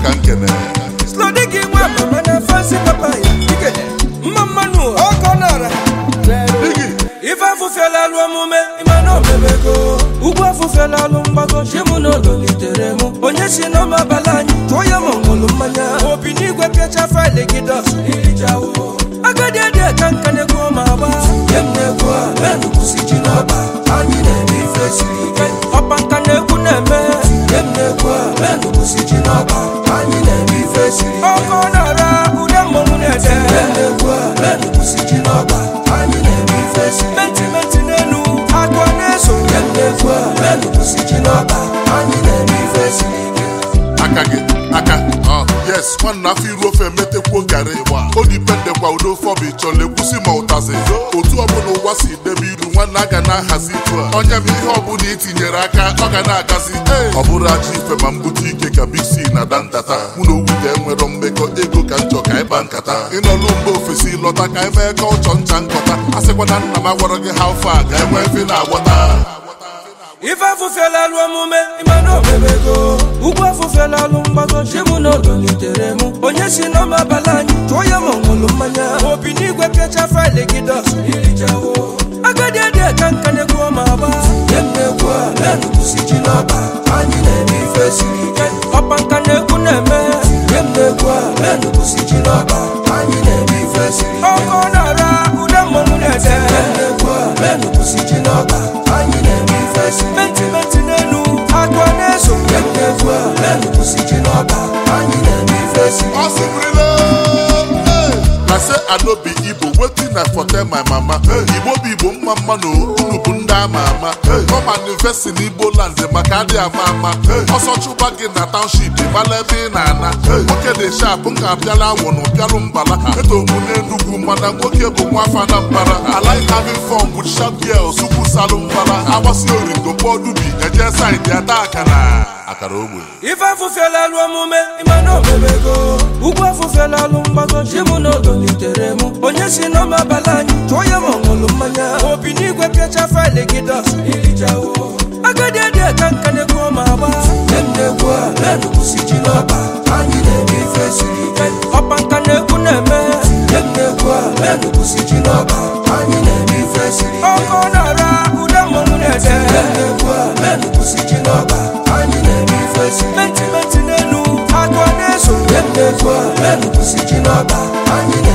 ka nkene slodigi nwa mama na fansi papa ya ike mma mmanụ ọkọ nara digi ife afụfela alụ omume ịmana omemego ugwu afụfela alụ mgbago chi mụ na odolitere mụ onye si n'ọma abalị anyị tụọ ya ma ọṅụlụ mmanya obi n'igwe pịacha faịlị gị dọs irijawo agadi adị ka nka na-egwu ma agba nye m na-egwu a menụkwụsi ji n'ọba anyị na-eme ife siri ike ọpa nka na-egwu na-eme nye m na-egwu a menụkwụsi ji n'ọba anyị na-eme ife siri ike ọkọ na-ara ude mmọnwụ na-ede nye m na-egwu a menụkwụsi ji n'ọba anyị na-eme ife siri ike mentimenti n'elu akụ a na-eso nye m na-egwu a menụkwụsi ji n'ọba anyị na-eme ife siri ike aka gị aka ọ yes nwanne afọ iru ofe emetekwuo garị o dipendekwa udo ofe ọbụ ịchọla ekwusi ma ụtazi otu ọbụla ụwa si debe iru nwanne a ga na-ahazi itu a onye bụ ihe ọbụla itinyere aka ọ ga na-agazi ee ọ bụrụ aja ife ma mbute ike ka big c na da ntata mụ na owute enwero mmekọ ego ka nchọ ka ịba nkata ịnọlụ mgbe ofesi lọta ka eme ka ụchọ ncha nkọta a sịkwa na nna m agwara gị ha ofe a ga-enwe mfe na-agwọta ife afụfela alụ omume ịmana omemego ugwu afụfela alụ mgbago chi mụ na odolitere mụ onye si n'ọma abalị anyị tụọ ya ma ọṅụlụ mmanya obi n'igwe pịacha faịlị gị dọs irijawo agadi adị ka nka na-egwu ma agba nye m na-egwu a menụkwụsi ji n'ọba anyị na-eme ife siri ike ọpa nka na-egwu na-eme nye m na-egwu a menụkwụsi ji n'ọba anyị na-eme ife siri ike ọkọ na-ara ude mmọnwụ na-ede nye m na-egwu a menụkwụsi ji n'ọba anyị na-eme ife siri ike mentimenti n'elu akụ a na-eso nye m na-egwu a menụkwụsi ji n'ọba anyị na-eme ife siri ike Ọ sịrịla na se anobi igbo wetin i for tell my mama igbo bụ igbo mma mma na unu bụ ndị ama ama come and invest in igbo land maka adị ama ama ọsọ chụba gị na township mala ebe ị na-ana nwoke dị sharp nka abịala awụnụ bịalụ mbala etomu n'enugwu mana nwoke bụ nwa afa na mbara I like having fun with sharp girls ukwu salụ mbara agbasi origo kpọdubi eje saịdị ada akara akara ogbe ife afụfela alụ omume ịmana omemego ugwu afụfela alụ mgbago chi mụ na odolitere mụ onye si n'ọma abalị anyị tụọ ya ma ọṅụlụ mmanya obi n'igwe pịacha faịlị gị dọs irijawo agadi adị ka nka na-egwu ma agba nye m na-egwu a menụkwụsi ji n'ọba anyị na-eme ife siri ike ọpa nka na-egwu na-eme nye m na-egwu a menụkwụsi ji n'ọba anyị na-eme ife siri ike ọkọ na-ara ude mmọnwụ na-ede nye m na-egwu a menụkwụsi ji n'ọba anyị na-eme ife siri ike mentimenti n'elu akụ a na-eso nye m na-egwu a menụkwụsi ji n'ọba anyị